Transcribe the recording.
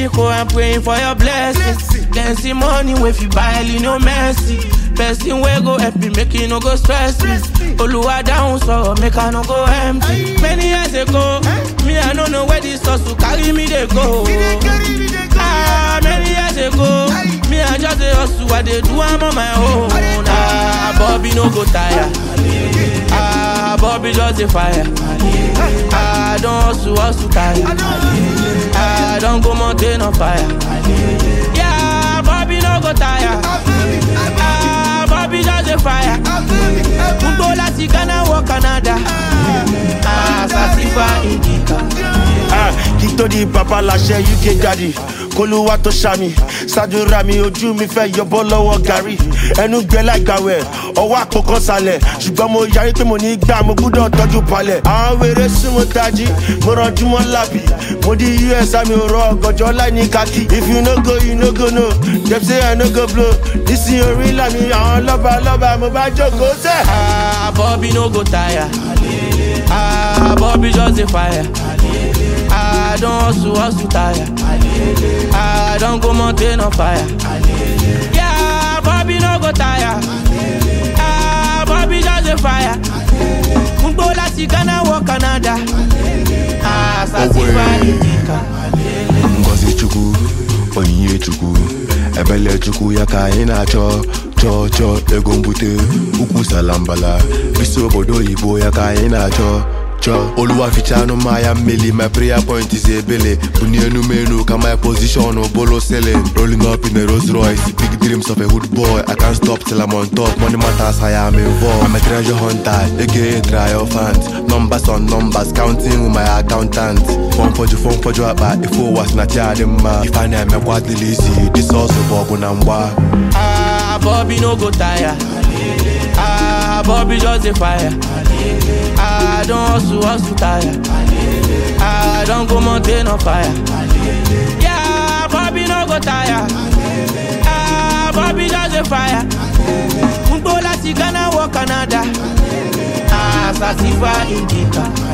Miracle, I'm praying for your blessings. Then see money if you buy no mercy. Person wey go help me make you no go stress me. Oluwa down so make I no go empty. Many years ago, me I no know where this hustle carry me they go. Ah, many years ago, me I just a hustle, I dey do am on my own. Ah, Bobby no go tire. Ah, Bobby just a fire. Ah, don't hustle, hustle tire. Ah, don't go mountain on fire. Yeah, Bobby no go tire. Ah, Bobby just a fire. Gbogbo láti Ghana wọ Canada. Ah, Sasifa Indica. Ah, kí tó di bàbá láṣẹ uk daddy kólúwà tó ṣàmì ṣàdúrà mi ojú mi fẹ́ yọbọ́ lọ́wọ́ gàrí ẹnu gbẹ láìgbàwẹ̀ ọwọ́ àpòkan sálẹ̀ ṣùgbọ́n mo yarí pé mo ní gbà mo gbúdọ̀ tọ́jú palẹ̀ àwọn wèrè súnmọ́ tají mo rànjú mọ́ lábì mo di us àmì òrò ọ̀gànjọ́ láì ní kákì if you no go you no go no dem say i no go blow nísìnyí orí làmì àwọn lọ́ba lọ́ba mo bá jókòó sẹ́. Ah, Bobby no go tire. Ah, Bobby just a fire. Ah, don't hustle, hustle tire. Ah, don't go mountain on fire. Yeah, Bobby no go tire. Ah, Bobby just a fire. Gbogbo láti Ghana wọ Canada. Ah, Sasifa Indica. ngozi chukwu onyinye chukwu ebele chukwu ya ka anyị na-achọ chọọ chọọ ego mbute ukwu salambala bisi obodo oyibo ya ka anyị na-achọ chọọ oluwa ficha anụ mmanya mmeli my prayer point is ebele bunie enumenu ka my position bolo selling rolling up in a Rolls Royce big dreams of a hood boy I can't stop till I'm on top money matters I am involved I'm a treasure hunter aka triumphant numbers on numbers counting with my accountant fọn fọjụ fọn fọjụ akpa ife ụwa si na chi adị mma ife a na-emekwa dịla isi disọsụ bụ ọgụ na mgba Ah, Bobby no go tire. Ah, Bobby just a fire. Ah, don't hustle, hustle tire. Ah, don't go mountain on fire. Yeah, Bobby no go tire. Ah, Bobby just a fire. Gbogbo láti Ghana wọ Canada. Ah, Sasifa Indica.